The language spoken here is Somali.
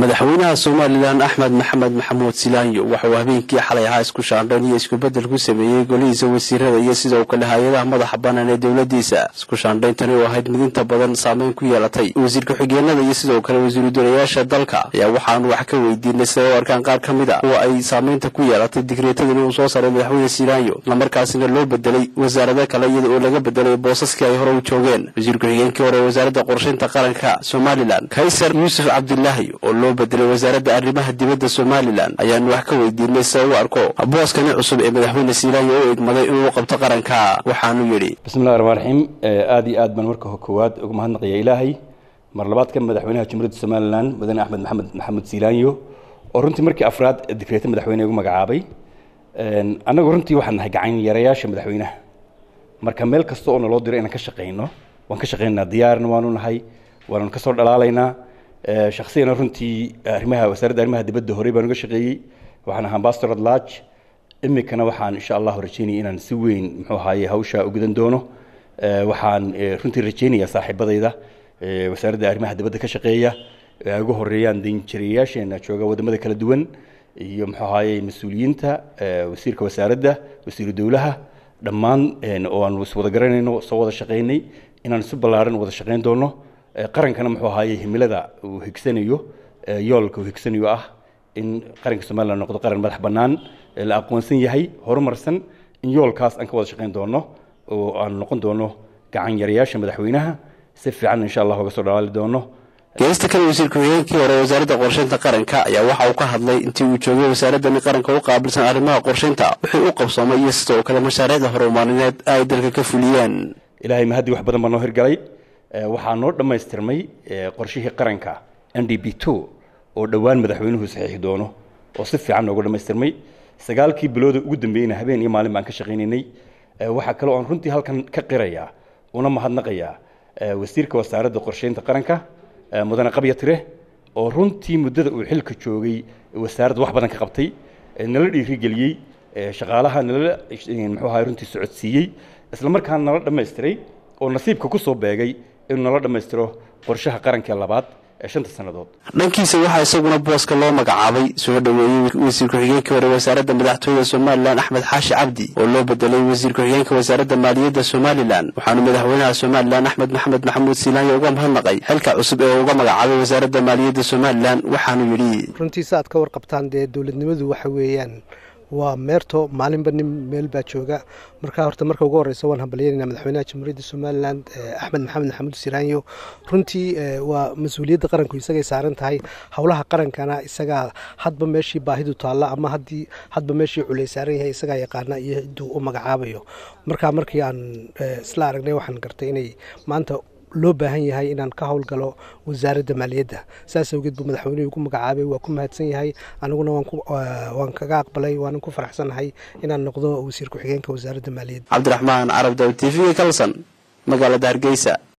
madaxweynaha somalilan axmed maxamed maxamuud silaanyo waxauu habeenkii xalay ahaa isku shaandhayn iyo iskubeddel ku sameeyey golihiisa wasiirada iyo sidoo kale hay-adaha madaxa bannaan ee dowladiisa isku shaandhayntani oo ahayd mid inta badan saameyn ku yeelatay wasiir ku-xigeenada iyo sidoo kale wasiiru dolayaasha dalka ayaa waxaanu wax ka weydiinay siday u arkaan qaar ka mid a oo ay saameynta ku yeelatay digreetadani uu soo saaray madaxweyne silaanyo islamarkaasina loo bedelay wasaarado kale iyada oo laga bedelay boosaskii ay hore u joogeen wasiir ku-xigeenkii hore ee wasaaradda qorshaynta qaranka somalilan kaysar yuusuf cabdilaahi oo loo bedelay wasaaradda arrimaha dibadda somalilan ayaanu wax ka weydiinay sida u arko booskani cusub ee madaxweyne silaanyo u egmaday inuu qabto qaranka waxaanu yidhi bismillahi raxmaan raxiim aada iyo aad baan marka koowaad uga mahadnaqaya ilaahay mar labaadka madaxweynaha jamhuuriyadda somalilan mudane axmed maxamed maxamuud silaanyo oo runtii markii afraad digreeta madaxweyne ugu magacaabay annagu runtii waxaan nahay gacan yarayaasha madaxweynaha marka meel kasta oo naloo diro inaan ka shaqayno waan ka shaqaynaa diyaarna waanu nahay waanu kasoo dhalaalaynaa shaksiyana runtii arrimaha wasaaradda arrimaha dibadda horey baan uga shaqeeyey waxaan ahaa ambassador at large imikana waxaan insha allahu rajeynaya inaan si weyn muxuu ahaye hawsha u gudan doono waxaan runtii rajeynayaa saaxiibadayda wasaaradda arrimaha dibadda ka shaqeeya ay ugu horeeyaan danjirayaasheena jooga wadamada kala duwan iyo muxuu ahaye mas-uuliyiinta wasiirka wasaaradda wasiiru dowlaha dhammaan oo aan iswada garanayno soo wada shaqaynay inaan si ballaaran wada shaqayn doono qarankana muxuu ahaaye himilada uu higsanayo yoolka uu higsanayo ah in qaranka somalilan noqdo qaran madax bannaan la aqoonsan yahay horumarsan in yoolkaas aan ka wada shaqayn doono oo aan noqon doono gacan yarayaasha madaxweynaha si fiican insha allah uga soo dhalaali doono geesta kale wasiir ku-xigeenkii hore wasaaradda qorshaynta qaranka ayaa waxa uu ka hadlay intii uu joogay wasaaradani qaranka u qaabilsan arrimaha qorshaynta wixii u qabsoomay iyo sidoo kale mashaariicda horumaarineed ay dalka ka fuliyeen ilaahay mahadii wax badan baa noo hirgalay waxaa noo dhammaystirmay qorshihii qaranka n d b two oo dhowaan madaxweynuhu saxiixi doono oo si fiican noogu dhammaystirmay sagaalkii bilooda ugu dambeeyeyna habeen iyo maalin baan ka shaqaynaynay waxaa kaloo aan runtii halkan ka qirayaa una mahadnaqayaa wasiirka wasaaradda qorshaynta qaranka mudane qabya tire oo runtii muddada uu xilka joogay wasaaradda wax badan ka qabtay nala dhiirigeliyey shaqaalaha nala muxuu ahay runtii socodsiiyey isla markaana nala dhammaystiray oo nasiibka ku soo beegay inuu nala dhammaystiro qorshaha qaranka labaad ee shanta sannadood dhankiisa waxaa isaguna booska loo magacaabay soo dhoweeyey wasiir ku-xigeenkii hore wasaaradda madaxtooyada somalilan axmed xaashi cabdi oo loo bedelay wasiir ku-xigeenka wasaaradda maaliyadda somalilan waxaanu madaxweynaha somalilan axmed maxamed maxamuud silaanyo uga mahadnaqay xilka cusub ee uga magacaabay wasaaradda maaliyadda somalilan waxaanu yidhi runtii sa aad ka warqabtaan dee dowladnimadu waxa weeyaan waa meerto maalinba nin meel baa jooga marka horta marka ugu horeysa waan hambalyanayna madaxweynaha jamhuuriyadda somalilan axmed maxamed maxamuud siraanyo runtii waa mas-uuliyadda qaranku isagay saaran tahay howlaha qarankana isagaa hadba meeshii baahidu taalla ama haddii hadba meeshii culey saaran yahay isagaa yaqaana iyo ciduu u magacaabayo marka markii aan isla aragnay waxaan gartay inay maanta loo baahan yahay inaan ka howlgalo wasaaradda maaliyadda saas awgeed buu madaxweynuhu igu magacaabay waa ku mahadsan yahay aniguna waan kaga aqbalay waanan ku faraxsanahay inaan noqdo wasiir ku-xigeenka wasaaradda maaliyadda cabdiraxmaan carab daw t v kalson magaalada hargeysa